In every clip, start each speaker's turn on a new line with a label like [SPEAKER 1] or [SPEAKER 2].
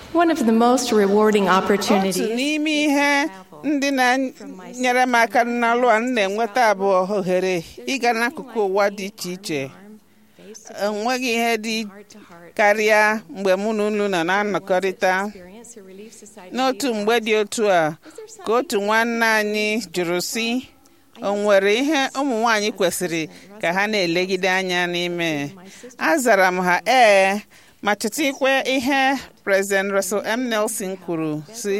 [SPEAKER 1] One of the most rewarding
[SPEAKER 2] otu
[SPEAKER 1] opportunities
[SPEAKER 2] n'ime ihe ndị na-nyere m aka n'ọlụ a m na-enweta abụọ ohere ịga n'akụkụ ụwa dị iche iche enweghị ihe dị karịa mgbe mụ na unu nọ na-anọkọrịta n'otu mgbe dị otu a ka otu nwanne anyị jụrụ sị o nwere ihe ụmụ nwanyị kwesịrị ka ha na-elegide anya n'ime azara m ha ee ma chetakwa ihe President Russell M. Nelson kwuru sị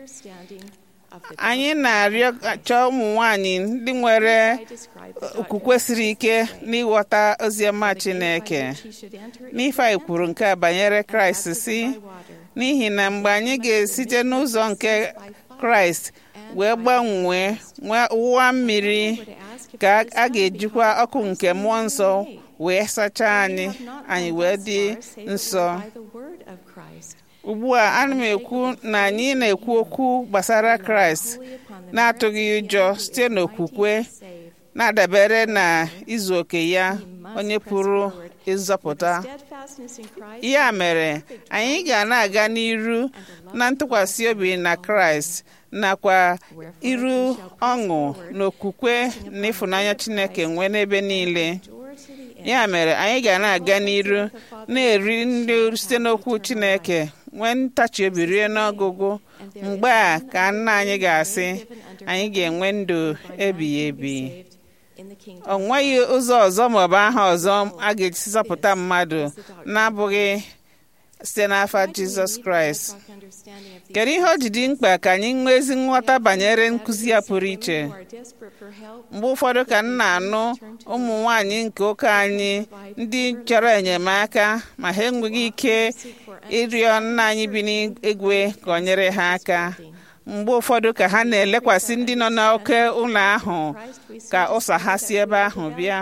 [SPEAKER 2] anyị na-arịọ chọọ ụmụ nwanyị ndị nwere okwukwe siri ike n'ịghọta oziọma Chineke n'ife anyị kwuru nke a banyere Kraịst si n'ihi na mgbe anyị ga-esite n'ụzọ nke Kraịst wee gbanwee wụwa mmiri ka a ga-ejikwa ọkụ nke mmụọ nsọ wee sachaa anyị anyị wee dị nsọ ugbu a ana m ekwu na anyị na-ekwu okwu gbasara kraịst na-atụghị ụjọ site n'okwukwe na-adabere na izu oke ya onye pụrụ ịzọpụta ya mere anyị ga na-aga n'iru na ntụkwasị obi na kraịst nakwa iru ọṅụ na okwukwe na ịfụnanya chineke nwee n'ebe niile ya mere anyị ga na-aga n'iru na-eri nri site n'okwu chineke nwee ntachi obi rie n'ọgụgụ mgbe a ka nna anyị ga-asị anyị ga-enwe ndụ ebighị ebi o nweghị ụzọ ọzọ maọbụ aha ọzọ a ga-esi zọpụta mmadụ na-abụghị site n'afa jizọs kraịst kedu ihe o ji dị mkpa ka anyị nwee ezi nghọta banyere nkụzi ya pụrụ iche mgbe ụfọdụ ka m na-anụ ụmụ nwanyị nke ụka anyị ndị chọrọ enyemaka ma ha enweghị ike ịrịọ nna anyị bi n'igwe ka ọ nyere ha aka mgbe ụfọdụ ka ha na-elekwasị ndị nọ n'oke ụlọ ahụ ka ụsa ha si ebe ahụ bịa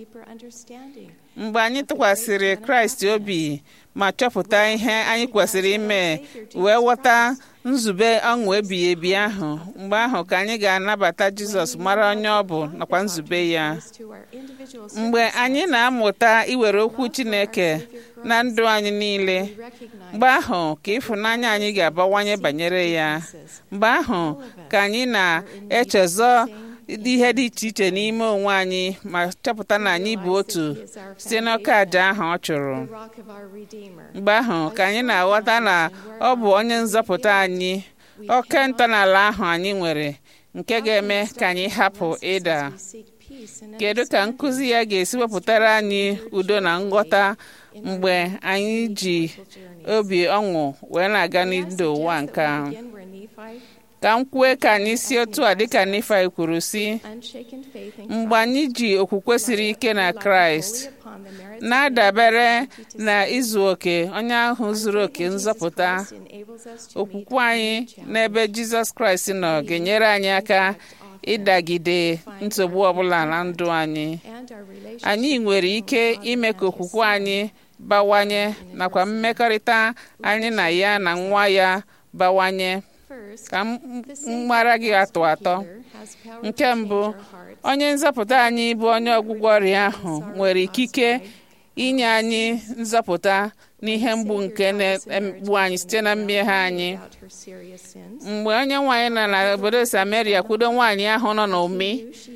[SPEAKER 2] mgbe anyị tụkwasịrị kraịst obi ma chọpụta ihe anyị kwesịrị ime wee ghọta nzube ọṅụ ebighị ebi ahụ mgbe ahụ ka anyị ga-anabata jizọs mara onye ọ bụ nakwa nzube ya mgbe anyị na-amụta iwere okwu chineke na ndụ anyị niile mgbe ahụ ka ịfụnanya anyị ga-abawanye banyere ya mgbe ahụ ka anyị na-echezọ ihe dị iche iche n'ime onwe anyị ma chọpụta na anyị bụ otu site n'oke àjà ahụ ọ chụrụ mgbe ahụ ka anyị na-aghọta na ọ bụ onye nzọpụta anyị oke ntọala ahụ anyị nwere nke ga-eme ka anyị hapụ ịda kedu ka nkụzi ya ga-esi wepụtara anyị udo na nghọta mgbe anyị ji obi ọṅụ wee na-aga n'ndụ ụwa nke ahụ ka m kwue ka anyị si otu a dịka Nifai kwuru si mgbe anyị ji okwukwe siri ike na Kraịst na-adabere na izu oke onye ahụ zuru oke nzọpụta okwukwe anyị n'ebe Jizọs Kraịst nọ ga-enyere anyị aka ịdagide nsogbu ọbụla na ndụ anyị anyị nwere ike ime ka okwukwe anyị bawanye nakwa mmekọrịta anyị na ya na nwa ya bawanye ka mgbara gị atọ atọ nke mbụ onye nzọpụta anyị bụ onye ọgwụgwọ ọrịa ahụ nwere ikike inye anyị nzọpụta n'ihe mgbu nke na-egbu anyị site na mmehie anyị mgbe onye nwaanyị nọ n'obodo Samaria kwudo nwaanyị ahụ nọ n'ụmị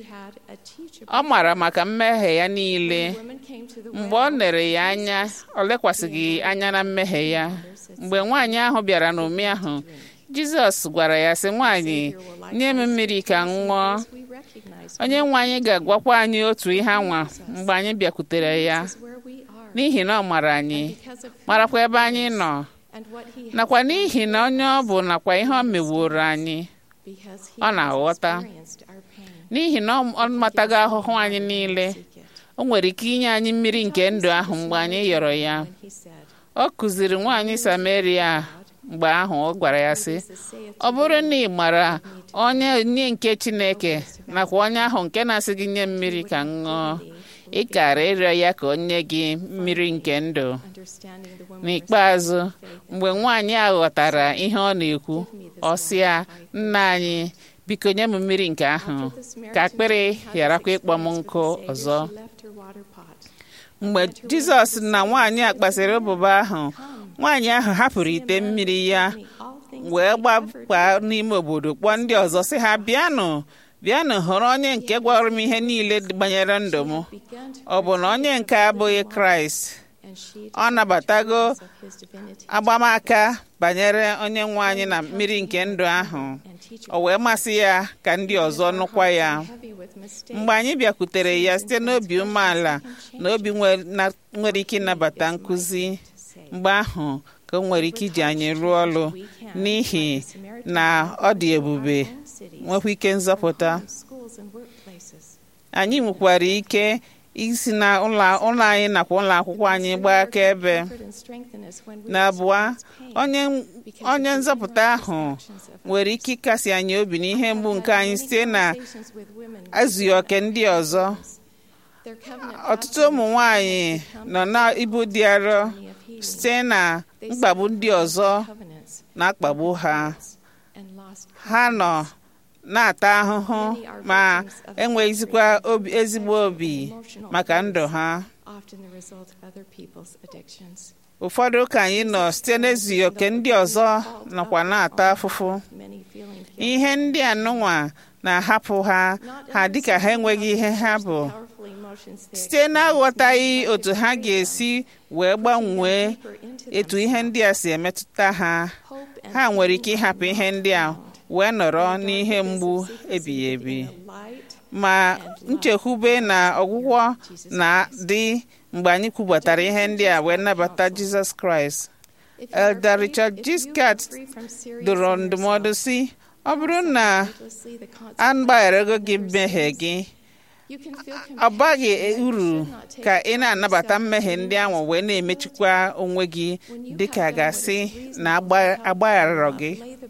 [SPEAKER 2] ọ mara maka mmehie ya niile mgbe ọ lere ya anya ọ lekwasịghị anya na mmehie ya mgbe nwaanyị ahụ bịara n'ụmị ahụ jizọs gwara ya sị nwaanyị nye m mmiri ka m ṅụọ onye nwe anyị ga-agwakwa anyị otu ihe anwa mgbe anyị bịakwutere ya n'ihi na ọ mara anyị marakwa ebe anyị nọ nakwa n'ihi na onye ọ bụ nakwa ihe ọ meworo anyị ọ na-aghọta n'ihi na ọ matago ahụhụ anyị niile o nwere ike inye anyị mmiri nke ndụ ahụ mgbe anyị yọrọ ya ọ kụziri nwaanyị Sameria mgbe ahụ ọ gwara ya sị ọ bụrụ na ị mara onye onye nke Chineke nakwa onye ahụ nke na-asị gị nye mmiri ka m ṅụọ ị kara ịrịọ ya ka o nye gị mmiri nke ndụ n'ikpeazụ mgbe nwaanyị a ghọtara ihe ọ na-ekwu ọ sị ya nna anyị biko nye m mmiri nke ahụ ka akpịrị gharakwa ịkpọ m nkụ ọzọ mgbe jizọs na nwaanyị a kpasịrị ụbụba ahụ nwaanyị ahụ hapụrụ ite mmiri ya wee gbapaa n'ime obodo kpọọ ndị ọzọ sị ha bịanụ bịanụ hụrụ onye nke gwara m ihe niile banyere ndụ m ọ bụ na onye nke abụghị kraịst ọ nabatago agbamaka banyere onye nwe anyị na mmiri nke ndụ ahụ o wee masị ya ka ndị ọzọ nụkwa ya mgbe anyị bịakwutere ya site n'obi umeala na obi nwere ike ịnabata nkụzi mgbe ahụ ka o nwere ike iji anyị rụọ ọrụ n'ihi na ọ dị ebube nwekwa ike nzọpụta anyị nwekwara ike isi na ụlọ anyị nakwa ụlọ akwụkwọ anyị gbaa akaebe na abụọ onye nzọpụta ahụ nwere ike ịkasi anyị obi n'ihe mgbu nke anyị site na azụghị oke ndị ọzọ ọtụtụ ụmụ nwanyị nọ n'ibu dị arọ site na mkpagbu ndị ọzọ na-akpagbu ha ha nọ na-ata ahụhụ ma enweghịzikwa ezigbo obi maka ndụ ha ụfọdụ ka anyị nọ site n'ezughị oke ndị ọzọ nọkwa na-ata afụfụ ihe ndị anụnwa na-ahapụ ha ha dịka ha enweghị ihe ha bụ site n'aghọtaghị otu ha ga-esi wee gbanwee etu ihe ndị a si emetụta ha ha nwere ike ịhapụ ihe ndị a wee nọrọ n'ihe mgbu ebighị ebi ma nchekwube na ọgwụgwọ na-adị mgbe anyị kwubatara ihe ndị a wee nabata jizọs kraịst elder richard giscard dụrụ ndụmọdụ si ọ bụrụ na a gbagharego gị mmehie gị ọ baghị uru ka ị na-anabata mmehie ndị ahụ wee na-emechikwa onwe gị dịka gasị na agbagharọ gị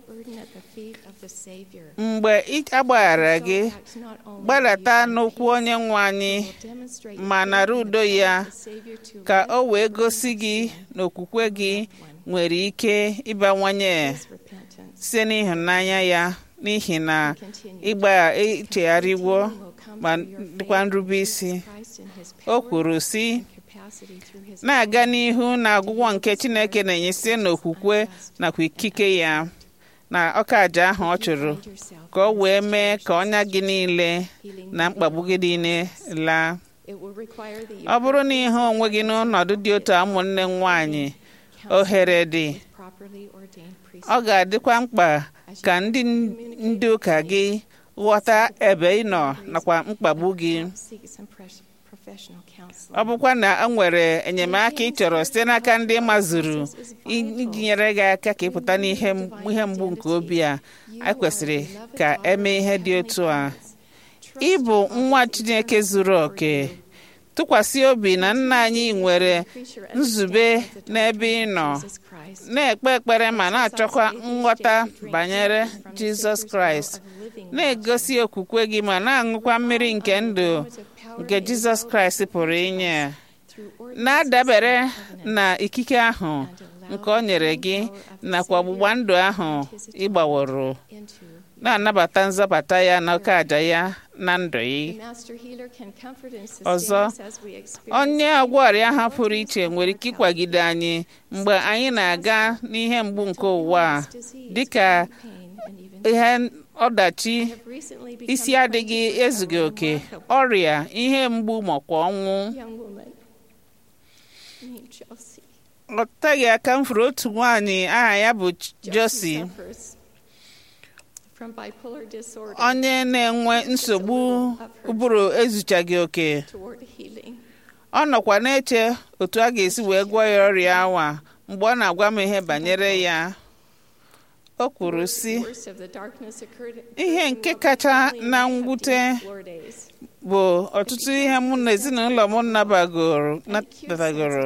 [SPEAKER 2] mgbe agbaghara gị gbadata n'ụkwụ onye nwe anyị ma nara udo ya ka o wee gosi gị na okwukwe gị nwere ike ịbawanye site n'ịhụnanya ya n'ihi na ịgba ichegharịwo ma dịkwa nrube isi o kwuru sị na-aga n'ihu na ọgwụgwọ nke Chineke na-enye site n'okwukwe nakwa ikike ya na ọka aja ahụ ọ chụrụ ka ọ wee mee ka ọnya gị niile na mkpagbu gị niile laa ọ bụrụ na ihe onwe gị n'ọnọdụ dị otu ụmụnne nwanyị ohere dị ọ ga-adịkwa mkpa ka ndị ndị ụka gị ghọta ebe ị nọ nakwa mkpagbu gị ọ bụkwa na e nwere enyemaka ị chọrọ site n'aka ndị mazuru iji nyere gị aka ka ịpụta n'ihe mgbu nke obi a ekwesịrị ka emee ihe dị otu a ịbụ nwa Chineke zuru oke tụkwasị obi na nna anyị nwere nzube n'ebe ị nọ na-ekpe ekpere ma na-achọkwa nghọta banyere Jizọs Kraịst na-egosi okwukwe gị ma na-aṅụkwa mmiri nke ndụ nke Jizọs Kraịst pụrụ inye na-adabere na ikike ahụ nke o nyere gị nakwa ọgbụgba ndụ ahụ ịgbaworo na-anabata nzọbata ya na oke aja ya na ndụ gị ọzọ onye ọgwọ ọrịa ha pụrụ iche nwere ike ịkwagide anyị mgbe anyị na-aga n'ihe mgbu nke ụwa dịka ihe ọdachi isi adịghị ezughị oke ọrịa ihe mgbu makwa ọnwụ ọ teghị aka m furu otu nwaanyị aha ya bụ Josie onye na-enwe nsogbu ụbụrụ ezuchaghị oke ọ nọkwa na-eche otu a ga-esi wee gwọọ ya ọrịa awa mgbe ọ na-agwa m ihe banyere ya o kwuru sị ihe nke kacha na mwute bụ ọtụtụ ihe mụ na ezinụlọ m nabatagoro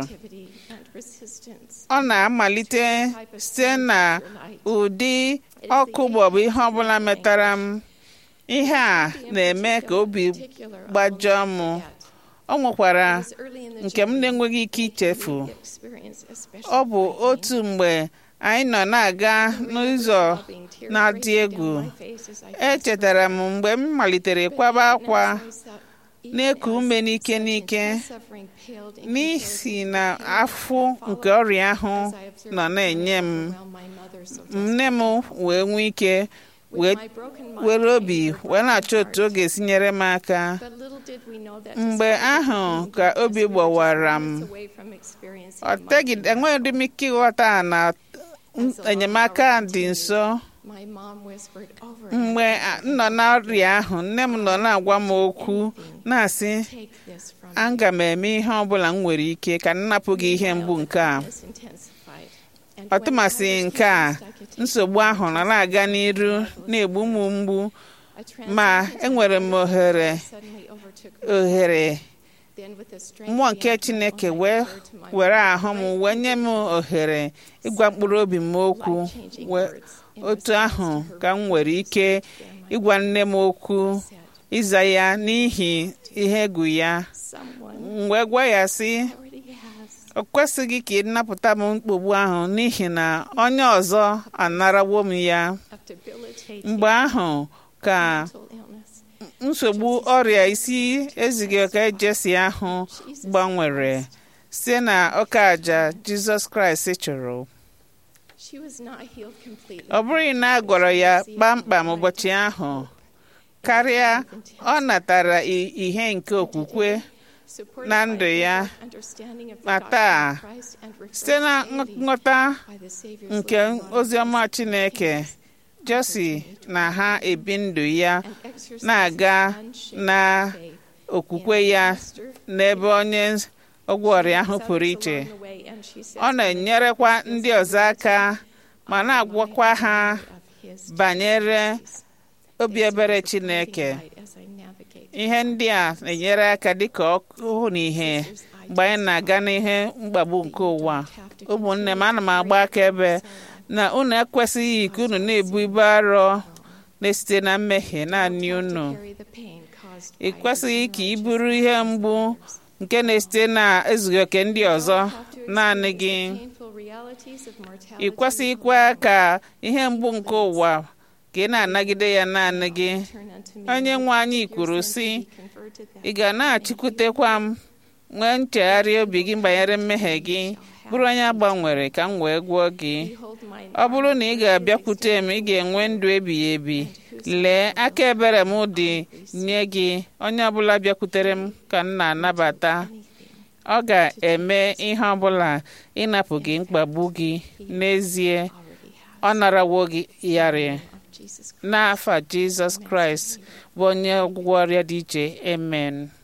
[SPEAKER 2] ọ na-amalite site na ụdị ọkụ maọbụ ihe ọbụla metara m ihe a na-eme ka obi gbajọọ m ọ nwekwara nke m na-enweghị ike ichefu ọ bụ otu mgbe anyị nọ na-aga n'ụzọ na-adị egwu echetara m mgbe m malitere kwaba akwa na-eku ume n'ike n'ike n'ihi na afụ nke ọrịa ahụ nọ na-enye m nne m wee nwee ike wee were obi wee na-achọ otu ọ ga-esi nyere m aka mgbe ahụ ka obi gbawara m ọ tegide enweghị m ike ịghọta na enyemaka dị nso mgbe m nọ n'ọrịa ahụ nne m nọ na-agwa m okwu na-asị aga m eme ihe ọ bụla m nwere ike ka m napụ gị ihe mgbu nke a ọtụmasị nke a nsogbu ahụ nọ na-aga n'iru na-egbu m mgbu ma enwere m ohere ohere mmụọ nke chineke wee were ahụ m wee nye m ohere ịgwa mkpụrụ obi m okwu otu ahụ ka m nwere ike ịgwa nne m okwu ịza ya n'ihi ihe egwu ya wee gwa ya sị o kwesịghị ka ị napụta m mkpogbu ahụ n'ihi na onye ọzọ anarawo m ya mgbe ahụ ka nsogbu ọrịa isi ezighị oke jesi ahụ gbanwere site na ọka aja jizọs kraịst chụrụ ọ bụghị na a gwọrọ ya kpamkpam ụbọchị ahụ karịa ọ natara ihe nke okwukwe na ndụ ya ma taa site na nghọta nke oziọma chineke josi na ha ebi ndụ ya na-aga na okwukwe ya n'ebe onye ọgwụ ọrịa ahụ pụrụ iche ọ na-enyerekwa ndị ọzọ aka ma na-agwakwa ha banyere obi ebere chineke ihe ndị a na-enyere aka dịka ọkụ na ihe mgbe anyị na-aga n'ihe mkpagbu nke ụwa ụmụnne m ana m agba akaebe na unu ekwesịghị ka unu na-ebu ibu arọ na-esite na mmehie naanị unu ị kwesịghị ka ị bụrụ ihe mgbu nke na-esite na ezughị oke ndị ọzọ naanị gị ị kwesịghịkwa ka ihe mgbu nke ụwa ka ị na-anagide ya naanị gị onye nwe anyị kwuru sị ị ga na-achịkwutekwa m nwee nchegharị obi gị banyere mmehie gị bụrụ onye agbanwere ka m wee gwụọ gị ọ bụrụ na ị ga-abịakwute m ị ga-enwe ndụ ebighị ebi lee aka ebere m dị nye gị onye ọbụla bịakwutere m ka m na-anabata ọ ga-eme ihe ọbụla ịnapụ gị mkpagbu gị n'ezie ọ narawo gị yarị n'afa jizọs kraịst bụ onye ọgwụgwọ ọrịa dị iche amen